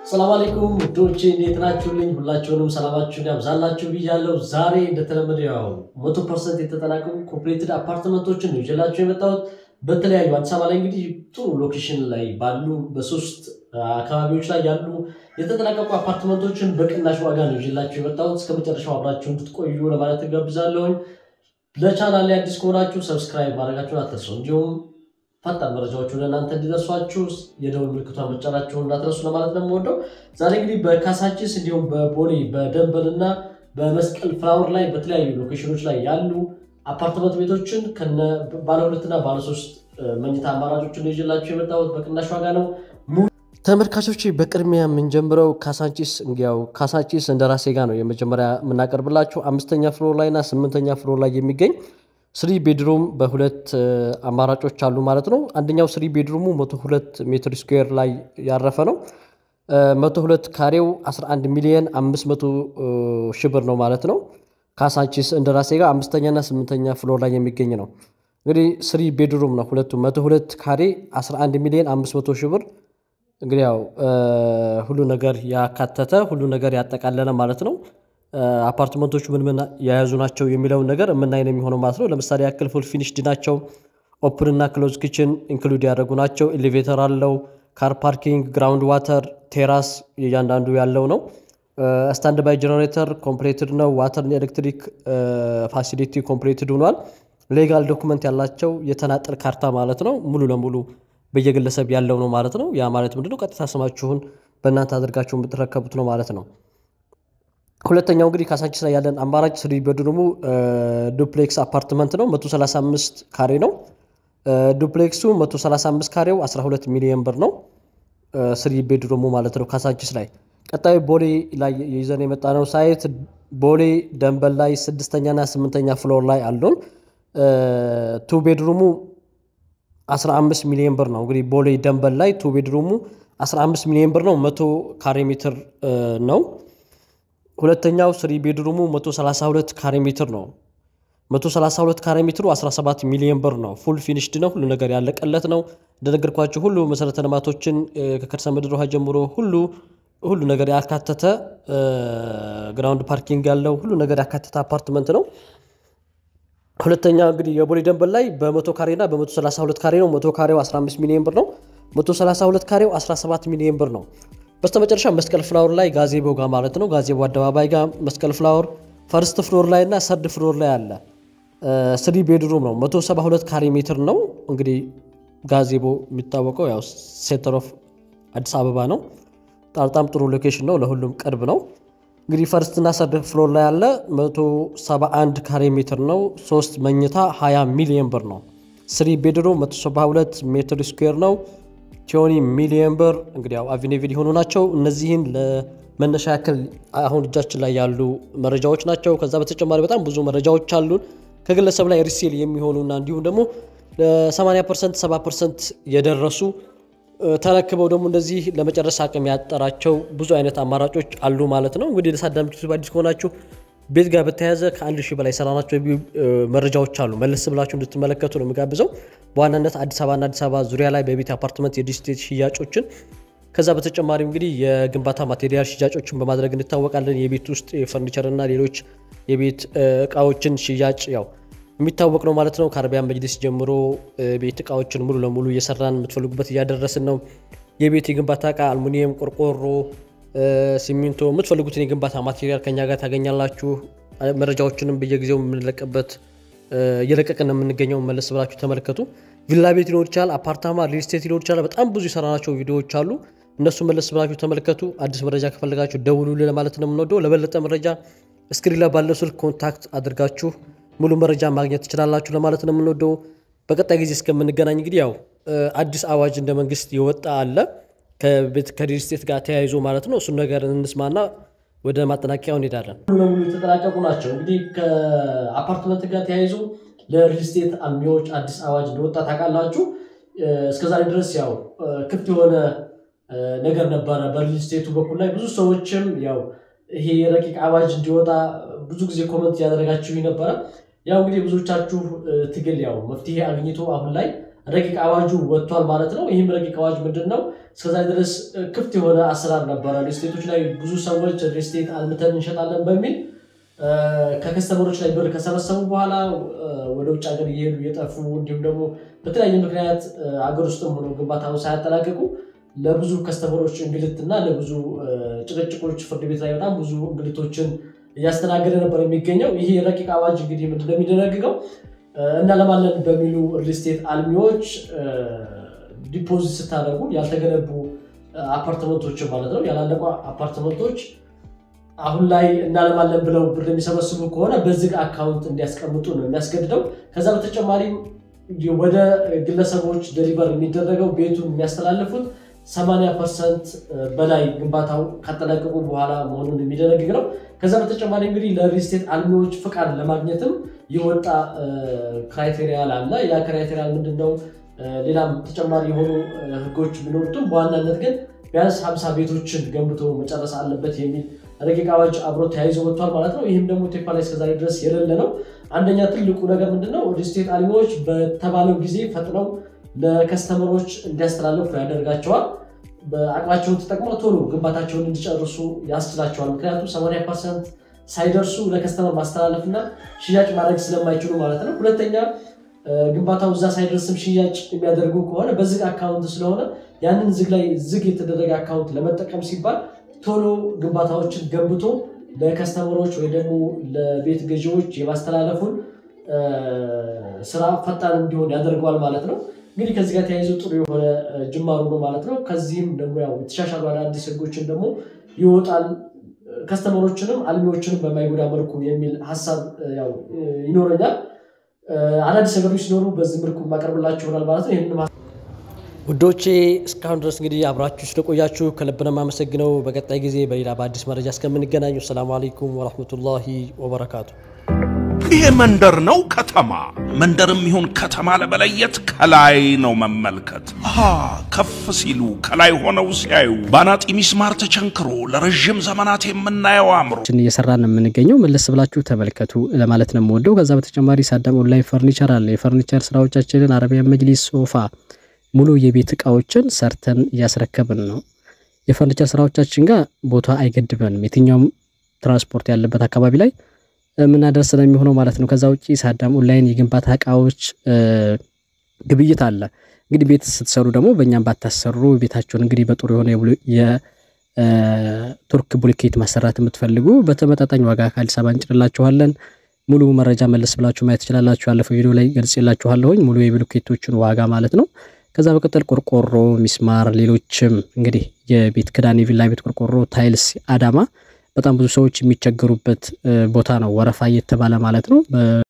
ሰላም አለይኩም ውዶቼ እንዴት ናችሁልኝ? ሁላችሁንም ሰላማችሁን ያብዛላችሁ ብያለሁ። ዛሬ እንደተለመደ ያው መቶ ፐርሰንት የተጠናቀቁ ኮምፕሌትድ አፓርትመንቶችን ነው ይዤላችሁ የመጣሁት። በተለያዩ አዲስ አበባ ላይ እንግዲህ ጥሩ ሎኬሽን ላይ ባሉ በሶስት አካባቢዎች ላይ ያሉ የተጠናቀቁ አፓርትመንቶችን በቅናሽ ዋጋ ነው ይዤላችሁ የመጣሁት። እስከ መጨረሻው አብራችሁ እንድትቆዩ ለማለት እጋብዛለሁኝ። ለቻናል ላይ አዲስ ከሆናችሁ ሰብስክራይብ ማድረጋችሁን አትርሱ። እንዲሁም ፈጣን መረጃዎች ወደ እናንተ እንዲደርሷችሁ የደውል ምልክቷን መጫናችሁን እንዳትረሱ ለማለት ነው የምወደው። ዛሬ እንግዲህ በካሳንቺስ እንዲሁም በቦሌ በደንበል እና በመስቀል ፍላወር ላይ በተለያዩ ሎኬሽኖች ላይ ያሉ አፓርትመንት ቤቶችን ከነ ባለ ሁለትና ባለ ሶስት መኝታ አማራጮችን ነው ይዤላችሁ የመጣሁት በቅናሽ ዋጋ ነው። ተመልካቾች በቅድሚያ የምንጀምረው ካሳንቺስ እንግያው ካሳንቺስ እንደ ራሴ ጋር ነው የመጀመሪያ የምናቀርብላችሁ አምስተኛ ፍሎር ላይ እና ስምንተኛ ፍሎር ላይ የሚገኝ ስሪ ቤድሩም በሁለት አማራጮች አሉ ማለት ነው። አንደኛው ስሪ ቤድሩሙ 102 ሜትር ስኩዌር ላይ ያረፈ ነው። 102 ካሬው 11 ሚሊዮን 500 ሺህ ብር ነው ማለት ነው። ካሳንቺስ እንደራሴ ጋር አምስተኛና ስምንተኛ ፍሎር ላይ የሚገኝ ነው። እንግዲህ ስሪ ቤድሩም ነው ሁለቱም 102 ካሬ 11 ሚሊዮን 500 ሺህ ብር እንግዲህ ያው ሁሉ ነገር ያካተተ ሁሉ ነገር ያጠቃለለ ማለት ነው። አፓርትመንቶቹ ምን ምን የያዙ ናቸው የሚለውን ነገር የምናይ ነው የሚሆነው ማለት ነው። ለምሳሌ ያክል ፉል ፊኒሽድ ናቸው። ኦፕን እና ክሎዝ ኪችን ኢንክሉድ ያደረጉ ናቸው። ኤሌቬተር አለው። ካር ፓርኪንግ፣ ግራውንድ ዋተር፣ ቴራስ እያንዳንዱ ያለው ነው። ስታንድ ባይ ጀነሬተር ኮምፕሌትድ ነው። ዋተር ኤሌክትሪክ ፋሲሊቲ ኮምፕሌትድ ሆኗል። ሌጋል ዶኩመንት ያላቸው የተናጠል ካርታ ማለት ነው። ሙሉ ለሙሉ በየግለሰብ ያለው ነው ማለት ነው። ያ ማለት ምንድነው? ቀጥታ ስማችሁን በእናንተ አድርጋችሁ የምትረከቡት ነው ማለት ነው። ሁለተኛው እንግዲህ ካሳንቺስ ላይ ያለን አማራጭ ስሪ ቤድሩሙ ዱፕሌክስ አፓርትመንት ነው። 135 ካሬ ነው። ዱፕሌክሱ 135 ካሬው 12 ሚሊዮን ብር ነው። ስሪ ቤድሩሙ ማለት ነው ካሳንቺስ ላይ። ቀጣዩ ቦሌ ላይ ይዘን የመጣ ነው ሳይት ቦሌ ደንበል ላይ ስድስተኛና ስምንተኛ ፍሎር ላይ አሉን። ቱ ቤድሩሙ 15 ሚሊዮን ብር ነው። እንግዲህ ቦሌ ደንበል ላይ ቱ ቤድሩሙ 15 ሚሊዮን ብር ነው። መቶ ካሬ ሜትር ነው። ሁለተኛው ስሪ ቤድሩሙ 132 ካሬ ሜትር ነው። 132 ካሬ ሜትሩ 17 ሚሊዮን ብር ነው። ፉል ፊኒሽድ ነው። ሁሉ ነገር ያለቀለት ነው። እንደነገርኳችሁ ሁሉ መሰረተ ልማቶችን ከከርሰ ምድር ውሃ ጀምሮ ሁሉ ሁሉ ነገር ያካተተ ግራውንድ ፓርኪንግ ያለው ሁሉ ነገር ያካተተ አፓርትመንት ነው። ሁለተኛ እንግዲህ የቦሌ ደንበል ላይ በመቶ ካሬ እና በ132 ካሬ ነው። መቶ ካሬው 15 ሚሊዮን ብር ነው። 132 ካሬው 17 ሚሊዮን ብር ነው። በስተመጨረሻ መስቀል ፍላወር ላይ ጋዜቦ ጋር ማለት ነው። ጋዜቦ አደባባይ ጋር መስቀል ፍላወር ፈርስት ፍሎር ላይ እና ሰርድ ፍሎር ላይ አለ። ስሪ ቤድሩም ነው። 172 ካሬ ሜትር ነው። እንግዲህ ጋዜቦ የሚታወቀው ያው ሴንተር ኦፍ አዲስ አበባ ነው። በጣም ጥሩ ሎኬሽን ነው። ለሁሉም ቅርብ ነው። እንግዲህ ፈርስት እና ሰርድ ፍሎር ላይ ያለ 171 ካሬ ሜትር ነው። ሶስት መኝታ 20 ሚሊዮን ብር ነው። ስሪ ቤድሩም 172 ሜትር ስኩዌር ነው። ቲዮኒ ሚሊየን ብር እንግዲህ ያው አቪኔቪል የሆኑ ናቸው። እነዚህን ለመነሻ ያክል አሁን እጃችን ላይ ያሉ መረጃዎች ናቸው። ከዛ በተጨማሪ በጣም ብዙ መረጃዎች አሉን ከግለሰብ ላይ ሪሴል የሚሆኑና እንዲሁም ደግሞ ለ80 ፐርሰንት 70 ፐርሰንት የደረሱ ተረክበው ደግሞ እንደዚህ ለመጨረስ አቅም ያጠራቸው ብዙ አይነት አማራጮች አሉ ማለት ነው። እንግዲህ ለሳዳምቱ አዲስ ከሆናችሁ ቤት ጋር በተያያዘ ከአንድ ሺህ በላይ ሰራናቸው መረጃዎች አሉ። መለስ ብላችሁ እንድትመለከቱ ነው የምጋብዘው። በዋናነት አዲስ አበባና አዲስ አበባ ዙሪያ ላይ በቤት አፓርትመንት የዲስቴት ሽያጮችን ከዛ በተጨማሪም እንግዲህ የግንባታ ማቴሪያል ሽያጮችን በማድረግ እንታወቃለን። የቤት ውስጥ የፈርኒቸርና ሌሎች የቤት እቃዎችን ሽያጭ ያው የሚታወቅ ነው ማለት ነው። ከአረቢያን መጅሊስ ጀምሮ ቤት እቃዎችን ሙሉ ለሙሉ እየሰራን የምትፈልጉበት እያደረስን ነው። የቤት የግንባታ እቃ አልሙኒየም፣ ቆርቆሮ ሲሚንቶ የምትፈልጉትን የግንባታ ማቴሪያል ከኛ ጋር ታገኛላችሁ። መረጃዎችንም በየጊዜው የምንለቅበት እየለቀቅን የምንገኘው መለስ ብላችሁ ተመልከቱ። ቪላ ቤት ሊኖር ይችላል፣ አፓርታማ፣ ሪል ስቴት ሊኖር ይችላል። በጣም ብዙ የሰራናቸው ቪዲዮዎች አሉ። እነሱ መለስ ብላችሁ ተመልከቱ። አዲስ መረጃ ከፈለጋችሁ ደውሉልን ለማለት ነው የምንወደው። ለበለጠ መረጃ እስክሪን ላይ ባለው ስልክ ኮንታክት አድርጋችሁ ሙሉ መረጃ ማግኘት ትችላላችሁ ለማለት ነው የምንወደው። በቀጣይ ጊዜ እስከምንገናኝ እንግዲህ ያው አዲስ አዋጅ እንደ መንግስት የወጣ አለ ከሪል ስቴት ጋር ተያይዞ ማለት ነው። እሱን ነገር እንስማና ወደ ማጠናቀቂያው እንሄዳለን። ሙሉ ለሙሉ የተጠናቀቁ ናቸው። እንግዲህ ከአፓርትመንት ጋር ተያይዞ ለሪል ስቴት አልሚዎች አዲስ አዋጅ እንደወጣ ታውቃላችሁ። እስከዛሬ ድረስ ያው ክፍት የሆነ ነገር ነበረ በሪል ስቴቱ በኩል ላይ ብዙ ሰዎችም ያው ይሄ የረቂቅ አዋጅ እንዲወጣ ብዙ ጊዜ ኮመንት ያደረጋችሁ ነበረ። ያው እንግዲህ ብዙዎቻችሁ ትግል ያው መፍትሄ አግኝቶ አሁን ላይ ረቂቅ አዋጁ ወጥቷል ማለት ነው። ይህም ረቂቅ አዋጅ ምንድን ነው? እስከዛ ድረስ ክፍት የሆነ አሰራር ነበረ። ሪስቴቶች ላይ ብዙ ሰዎች ሪስቴት አልምተን እንሸጣለን በሚል ከከስተመሮች ላይ ብር ከሰበሰቡ በኋላ ወደ ውጭ ሀገር እየሄዱ እየጠፉ እንዲሁም ደግሞ በተለያየ ምክንያት አገር ውስጥም ሆኖ ግንባታውን ሳያጠናቅቁ ለብዙ ከስተመሮች እንግልትና ለብዙ ጭቅጭቆች ፍርድ ቤት ላይ በጣም ብዙ እንግልቶችን እያስተናገደ ነበር የሚገኘው። ይህ ረቂቅ አዋጅ እንግዲህ ምንድን ነው የሚደነግገው? እናለማለን በሚሉ ሪልስቴት አልሚዎች ዲፖዚት ስታደርጉ ያልተገነቡ አፓርትመንቶችን ማለት ነው ያላለቁ አፓርትመንቶች አሁን ላይ እናለማለን ብለው ብር የሚሰበስቡ ከሆነ በዝግ አካውንት እንዲያስቀምጡ ነው የሚያስገድደው። ከዛ በተጨማሪም ወደ ግለሰቦች ደሊቨር የሚደረገው ቤቱን የሚያስተላልፉት 80 ፐርሰንት በላይ ግንባታው ካጠናቀቁ በኋላ መሆኑን የሚደነግግ ነው። ከዛ በተጨማሪ እንግዲህ ለሪልስቴት አልሚዎች ፍቃድ ለማግኘትም የወጣ ክራይቴሪያል አለ። ያ ክራይቴሪያል ምንድን ነው? ሌላም ተጨማሪ የሆኑ ህጎች ቢኖሩትም በዋናነት ግን ቢያንስ 50 ቤቶችን ገንብቶ መጨረስ አለበት የሚል ረቂቅ አዋጅ አብሮ ተያይዞ ወጥቷል ማለት ነው። ይህም ደግሞ ቴፓ ላይ እስከዛሬ ድረስ የሌለ ነው። አንደኛ ትልቁ ነገር ምንድነው? ሪልስቴት አልሚዎች በተባለው ጊዜ ፈጥነው ለከስተመሮች እንዲያስተላልፉ ያደርጋቸዋል። በአቅማቸውን ተጠቅመው ቶሎ ግንባታቸውን እንዲጨርሱ ያስችላቸዋል። ምክንያቱም 80 ፐርሰንት ሳይደርሱ ለከስተመር ማስተላለፍ እና ሽያጭ ማድረግ ስለማይችሉ ማለት ነው። ሁለተኛ ግንባታው እዛ ሳይደርስም ሽያጭ የሚያደርጉ ከሆነ በዝግ አካውንት ስለሆነ ያንን ዝግ ላይ ዝግ የተደረገ አካውንት ለመጠቀም ሲባል ቶሎ ግንባታዎችን ገንብቶ ለከስተመሮች ወይ ደግሞ ለቤት ገዢዎች የማስተላለፉን ስራ ፈጣን እንዲሆን ያደርገዋል ማለት ነው። እንግዲህ ከዚህ ጋር ተያይዞ ጥሩ የሆነ ጅማሩ ነው ማለት ነው። ከዚህም ደግሞ ያው የተሻሻሉ አዳዲስ ህጎችን ደግሞ ይወጣል ከስተመሮችንም አልሚዎችንም በማይጎዳ መልኩ የሚል ሀሳብ ያው ይኖረኛል። አዳዲስ ነገሮች ሲኖሩ በዚህ መልኩ ማቀርብላችሁ ይሆናል ማለት ነው። ይህንን ውዶቼ እስካሁን ድረስ እንግዲህ አብራችሁ ስለቆያችሁ ከልብ ነው የማመሰግነው። በቀጣይ ጊዜ በሌላ በአዲስ መረጃ እስከምንገናኙ ሰላሙ አለይኩም ወረህመቱላሂ ወበረካቱ። ይሄ መንደር ነው ከተማ? መንደርም ይሁን ከተማ ለመለየት ከላይ ነው መመልከት። አሃ ከፍ ሲሉ ከላይ ሆነው ሲያዩ ባናጢ ሚስማር ተቸንክሮ ለረዥም ዘመናት የምናየው አእምሮ እየሰራን ነው የምንገኘው። መለስ ብላችሁ ተመልከቱ ለማለት ነው የምወደው። ከዛ በተጨማሪ ሳዳም ኦንላይን ፈርኒቸር አለ። የፈርኒቸር ስራዎቻችንን አረቢያን መጅሊስ፣ ሶፋ፣ ሙሉ የቤት እቃዎችን ሰርተን እያስረከብን ነው። የፈርኒቸር ስራዎቻችን ጋር ቦታ አይገድበንም። የትኛውም ትራንስፖርት ያለበት አካባቢ ላይ የምናደርስ ነው የሚሆነው ማለት ነው። ከዛ ውጭ ሳዳም ኦንላይን የግንባታ እቃዎች ግብይት አለ። እንግዲህ ቤት ስትሰሩ ደግሞ በእኛም ባታሰሩ ቤታቸውን እንግዲህ በጥሩ የሆነ የቱርክ ቡልኬት ማሰራት የምትፈልጉ በተመጣጣኝ ዋጋ ከአዲስ አበባ እንጭንላችኋለን። ሙሉ መረጃ መለስ ብላችሁ ማየት ትችላላችሁ። ያለፈው ቪዲዮ ላይ ገልጽላችኋለሁኝ ሙሉ የብሎኬቶችን ዋጋ ማለት ነው። ከዛ በቀጠል ቆርቆሮ፣ ሚስማር፣ ሌሎችም እንግዲህ የቤት ክዳን፣ የቪላ ቤት ቆርቆሮ፣ ታይልስ አዳማ በጣም ብዙ ሰዎች የሚቸገሩበት ቦታ ነው። ወረፋ እየተባለ ማለት ነው።